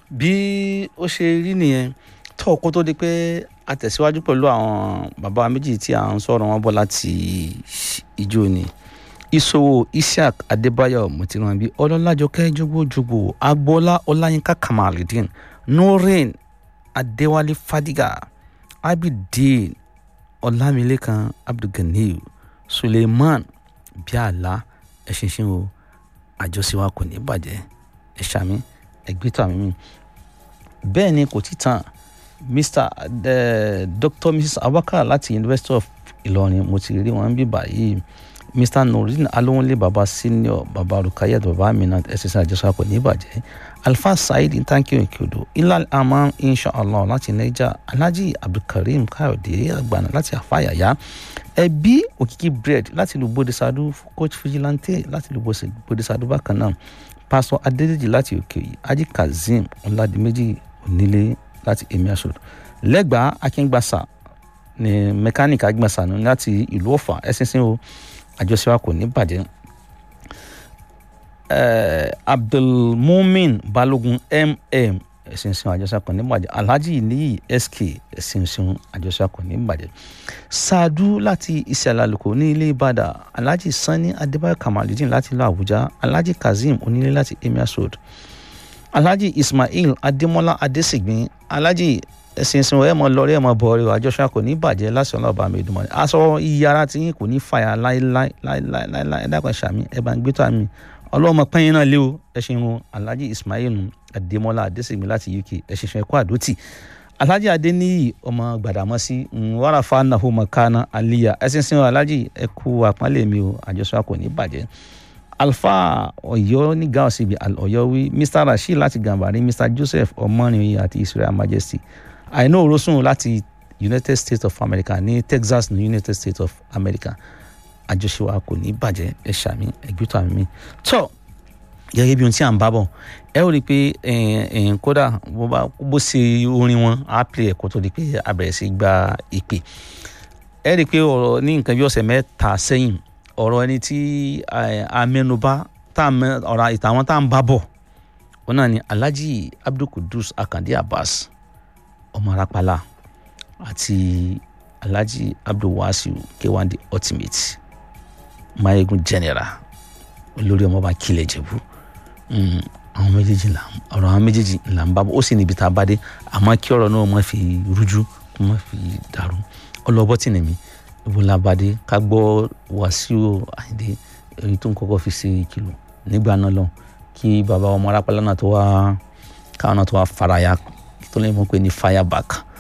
bí ó ṣe rí nìyẹn tó kó tó di pé a tẹ̀síwájú pẹ̀lú àwọn bàbá méjì tí à ń sọ̀rọ̀ wọn bọ̀ láti ìjó ni ìṣòwò isiaq adébáyọ̀ mọ̀tìrànbí ọlọ́lájọkẹ́ jogbojogbo agboola ọláyínká kamaludin noreen adéwálé fadiga abidin ọlámilékan abdulganiyu suleiman bíàlá ẹ̀ṣinṣin o àjọṣe wa kò ní bàjẹ́ ẹ̀ṣàmí ẹ̀gbẹ́tọ̀ àmì mi bẹ́ẹ̀ ni kò tí tán mr uh, dr mrs abubakar láti university of ìlọrin mo ti rí wọn bí báyìí mr nurudeen alowonle baba senior baba rukayat baba aminat ẹsẹsẹ àjọṣepọ̀ ní ìbàjẹ́ alfa saheed ntanki okeodo ilal aman inshallah láti niger alhaji abdulkareem kayode agbana láti afayaya ẹbí òkìkí bread láti lu bodisadu coach vigilante láti lu bodisadu bákan náà pásọ adédèjì láti òkè òyì ají kazeem ọládìméjì onílé láti emir road lẹ́gbàá akíngbàsá ní mẹkáníìkì agbàsá ní láti ìlú ọ̀fà ẹ̀sìnsìn o àjọṣe wa kò ní bàjẹ́ abdulmumin balogun mm ẹ̀sìnsìn àjọṣe kò ní bàjẹ́ alhaji níyì sk ẹ̀sìnsìn àjọṣe kò ní bàjẹ́ saadu láti ìsàlẹ̀ àlùkò ní ilé ìbàdàn alhaji sani adébáyọ̀ kamaludin láti ìlú àbújá alhaji kazeem onílé láti emir road alhaji ismail adémọlá adésìgbín alhaji ẹsìnsìn ẹ mọ lọrí ẹ mọ bọrí o àjọṣe kò ní bàjẹ́ láti ọlọ́ọ̀bá mi dùnmọ́ ni aṣọ iyara tí yín kò ní fàyà láéláéláéláé ẹ dákun ṣàmì ẹ bá ń gbé tó àmì ọlọ́mọ pẹ́yìn náà lé o ẹ ṣeun o alhaji ismail adémọlá adésìgbín láti uk ẹ ṣe ṣe ẹkọ àdótì alhaji adéníyì ọmọ gbàdámọ́sí wàràfà nàhó mọ̀kánná aliya ẹsìnsìn alhaji ẹkú àpọ́nlé mi o àjọṣe kò ní bàjẹ́ alfa ọyọ ní gáàsì bíi ọyọwí mr rasheed láti gàmbàrí mr joseph ọmọnìyí àti israel majesty àìná òrósùn láti united states of america ní texas ní united states of america àjọṣe wa kò ní bàjẹ́ ẹ ṣàmì ẹgbẹ́tọ̀ àmì mi tọ́ gẹ́gẹ́ bí ohun tí à ń bá bọ̀ ẹ ó rí i pé kódà bó ṣe orin wọn á pè ẹ̀kọ́ tó di pé a bẹ̀rẹ̀ sí gba ìpè ẹ rí i pé ọ̀rọ̀ ní nǹkan bí ọ̀sẹ̀ mẹ́ta sẹ́yìn ọ̀rọ̀ ẹni tí a mẹ́nuba ọ̀rọ̀ ìtàwọn tá à ń bá bọ̀ wọn náà ni alhaji abdulkudus akande abbas ọmọ arapala àti alhaji abdulwasiu kewande ultimate mayegun general olórí ọmọọba kílẹ̀ jẹ̀bú àwọn méjèèjì là ọ̀rọ̀ àwọn méjèèjì là ń bá bọ̀ ó sì níbi tá a bá dé àmọ́ kí ọ̀rọ̀ náà má fi rújú kó má fi dàrú ọlọ́bọ̀ tì ní mi ibo la bá dé ká gbọ́ wàsíù àyíndé èyí tó ń kọ́kọ́ fi ṣe ìkìlọ̀ nígbà náà lọ kí bàbá ọmọ arápálá náà tó wá káwọn náà tó wá faraya tó lè mọ̀ pé ní fireback